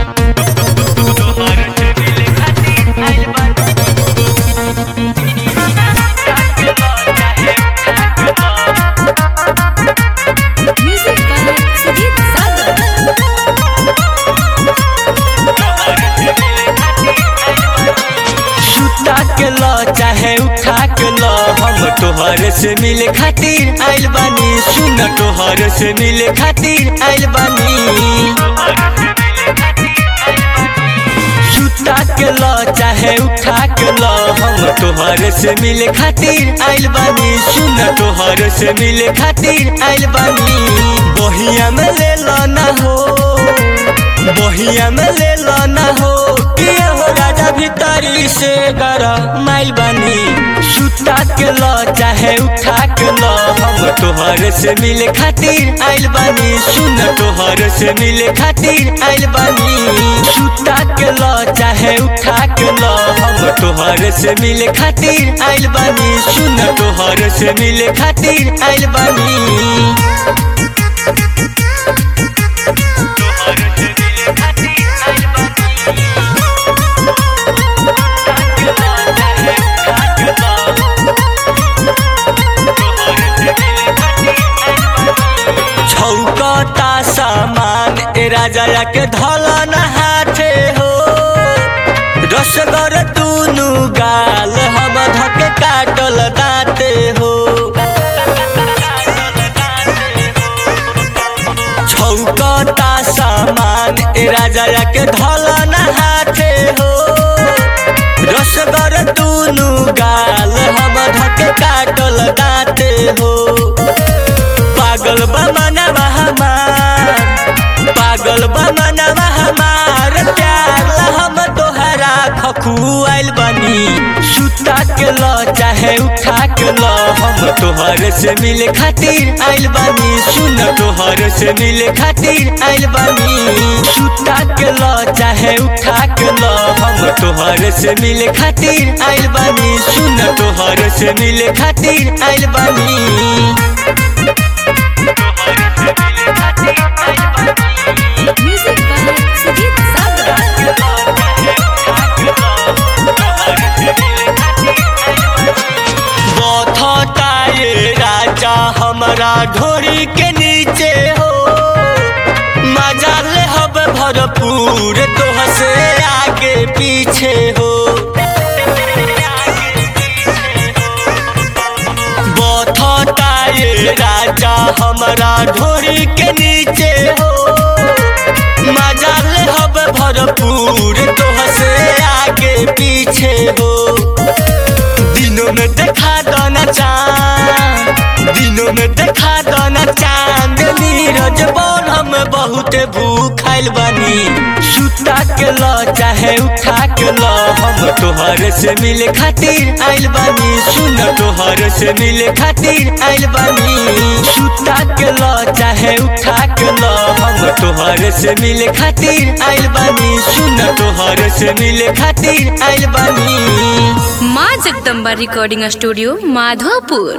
Music by Sudhir Sagar. सुता के ल चाहे उठा के ल हम तोहर से मिले खातिर आइल बानी सुन तोहर से मिले खातिर आइल बानी सुता के ल चाहे उठा के ल हम तोहर से मिले खातिर आइल बानी सुन तोहर से मिले खातिर आइल बानी बहिया में ले लो ना हो बहिया में ले लो ना हो कि हो राजा भीतरी से गरा माइल बानी सुता के ल चाहे उठा के ल हम तोहर से मिले खातिर आइल बानी सुन तोहर से मिले खातिर आइल बानी सुता के ल चाहे उठा के ल हम तोहर से मिले खातिर आइल बानी सुन तोहर से मिले खातिर आइल बानी छौकता सामान ए राजा के धलन हाथे हो रसगर दुनु गाल हम धके काटल दाते हो छौकता सामान ए राजा के धलन हाथे हो रसगर दुनु गाल हम धके काटल दाते हो पागल बा मनवा हमार पागल बा मनवा हमार प्यार ला हम तोहरा खखुआइल बनी सुता के ल चाहे उठा के ल हम तोहर से मिले खातिर आइल बानी सुन तोहर से मिले खातिर आइल बानी सुता के ल चाहे उठा के ल हम तोहर से मिले खातिर आइल बानी सुन तोहर से मिले खातिर आइल बानी Music by Sudhir Sagar. बथता ये राजा हमरा ढोरी के नीचे हो मजा ले हब भरपूर तोह से आगे पीछे हो बथता ये राजा हमरा ढोरी के नीचे हो मजा ले हब भरपूर तोह से आगे पीछे हो दिनों में देखा दाना चांद दिनों में देखा दाना चांद नीरज बोल हम बहुत भूखाइल बानी सुता के ल चाहे उठा के ल हम तोहर से मिले खातिर आइल बानी सुन तोहर से मिले खातिर आइल बानी सुता के ल चाहे उठा के ल हम तोहर से मिले खातिर आइल बानी सुन तोहर से मिले खातिर आइल बानी माँ जगदम्बा रिकॉर्डिंग स्टूडियो माधोपुर